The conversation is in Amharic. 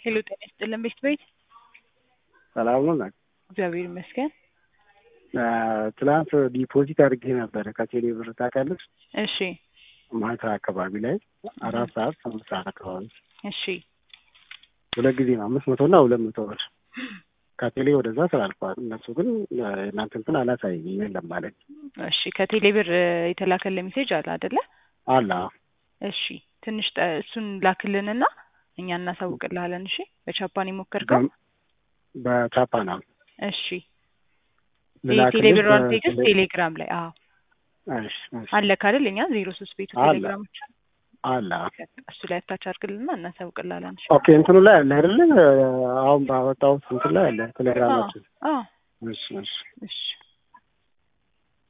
ሄሎ ጤና ይስጥልን ቤት ቤት ሰላም ነው ናት። እግዚአብሔር ይመስገን። ትናንት ዲፖዚት አድርጌ ነበረ ከቴሌ ብር ታውቂያለሽ? እሺ ማታ አካባቢ ላይ አራት ሰዓት አምስት ሰዓት አካባቢ እሺ ሁለት ጊዜ ነው አምስት መቶ እና ሁለት መቶ ብር ከቴሌ ወደዛ ተላልፈዋል። እነሱ ግን እናንተ እንትን አላሳየኝም የለም ማለት እሺ ከቴሌ ብር የተላከለ ሜሴጅ አለ አይደለ? አላ እሺ ትንሽ ጠ- እሱን ላክልንና እኛ እናሳውቅልሃለን። እሺ በቻፓን የሞከርከው በቻፓ ነው እሺ ልላክልሽ የቴሌ ብሯን በቴሌ- ቴክስት ቴሌግራም ላይ አዎ እሺ እሺ አለ ካደል እኛ ዜሮ ሶስት ቤቱ አለ። ቴሌግራሞች አላ እሱ ላይ አታች አድርግልና እናሳውቅልሃለን። እሺ ኦኬ እንትኑ ላይ አለ አይደለ? አሁን ባወጣሁት እንትን ላይ አለ ቴሌግራማችን። አዎ እሺ እሺ እሺ